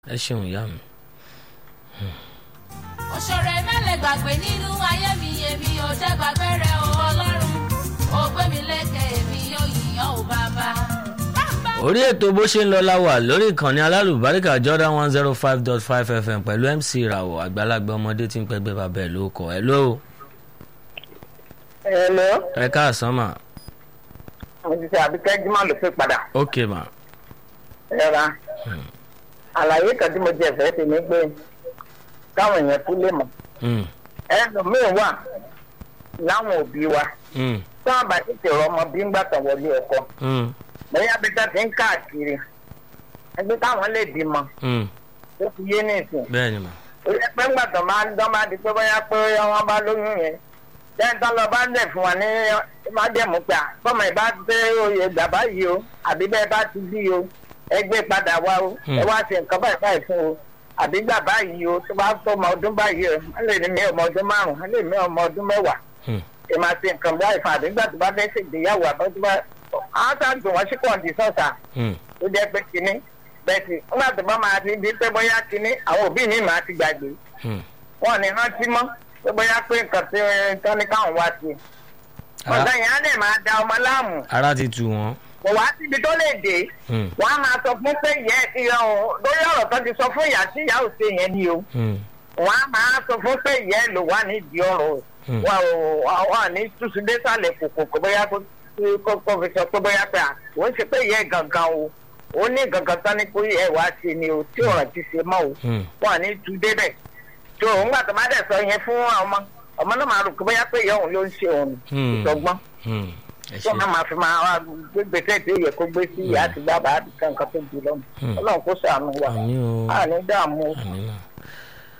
ẹ ṣeun ìyá mi. òṣèré mẹ́lẹ̀ gbàgbé nínú ayé mi èmi ò jẹ́ gbàgbé rẹ̀ o ọlọ́run ó gbé mi lékè èmi yóò yíyan ò bàbá. orí ètò bó ṣe ń lọ la wà lórí ìkànnì alálùbáríkà jordan one zero five dot five fm pẹ̀lú mc ìràwọ̀ àgbàlagbà ọmọdé tí ń pẹ́gbẹ́ bàbá ẹ̀ ló kọ̀ ẹ́ ló Hello, ẹ káàsán mà mo ti ṣe àbíkẹ́ Jimá ló fi padà. ok mà Ẹ̀ra. Àlàyé kan tí mo jẹ fẹ́ ṣe ni pé káwọn èèyàn tún lè mọ̀. Mm, Ẹlòmíín wà láwọn òbí wa. mm, Tí wọ́n bá tètè rọ ọmọ bí ń gbà tàn wọlé ọkọ. mm, Bẹ́ẹ̀ abẹ́tà ti ń káàkiri. Ẹgbẹ́ táwọn lè bímọ. mm. Ó ti yé ní ìsìn. bẹ́ẹ̀ ni mà Ó yẹ pé ńgbà tó máa ń dán máa di pé bóyá pé wọ́n bá lóyún yẹn. Lẹ́yìn tó lọ bá ń dẹ̀ fún wa ní májẹ̀mú pé à bọ́mọ ìbá dé oyè gbàgbá yìí o àbí bẹ́ẹ̀ bá ti bí o ẹ gbé padà wá o Hmm. ẹ wá ṣe nǹkan báyìí báyìí fún o àbí gbàgbá yìí o tó bá tó ọmọ ọdún báyìí o wọ́n lè ní mi ọmọ ọdún márùn-ún wọ́n lè ní ọmọ ọdún mẹ́wàá Mm, ẹ máa ṣe nǹkan báyìí fún àbí gbà tó bá fẹ́ ṣègbéyàwó àbọ̀ tó bá àwọn tá à ń dùn wọ́n sí kọ̀ǹdì sọ̀tà mm, tó jẹ́ pé kinní bẹ́ẹ̀ sì nígbà tó bá máa ti di pé bóyá kinní àwọn òbí mi máa ti gbàgbé mm. wọn ní rántí mọ́ pé bóyá pé nǹkan tí tán ní káwọn wá sí Ara- ọ̀gá yẹn á dẹ̀ máa da ọmọ láàmú ara ti tù wọ́n. kò wá síbi tó lè dé Mm, wọn á máa sọ fún pé ìyá ẹ ti rán o lórí ọ̀rọ̀ tó ti sọ fún ìyá tí ìyá ò ṣe yẹn ni o mm, wọn á máa sọ fún pé ìyá ẹ ló wà nídìí ọ̀rọ̀ o Mm. wọn ò wọn à ní túṣu désàlẹ̀ kòkò kò bóyá kó kó kó fi sọ pé bóyá pé à ò ń ṣe pé ìyá ẹ gangan o ó ní gangan tán ní kó ìyá ẹ wá ṣe ni o tí ọ̀rọ̀ ti ṣe mọ́ o mm. wọn à ní tú débẹ̀ tó òun gbà tó má dẹ̀ sọ yẹn fún ọmọ ọmọ náà máa rò pé bóyá pé ìyá òun ló ń ṣe òun Hmm. ìtọ́gbọ́n Mm. ẹ tó ṣe máa máa fi máa wá gbé gbèsè tí ó yẹ kó gbé sí ìyá àti bàbá àti kankan tó jù lọ́mọ Hmm. ọlọ́run kó ṣàánú wa àmì o a ní dààmú o. àmì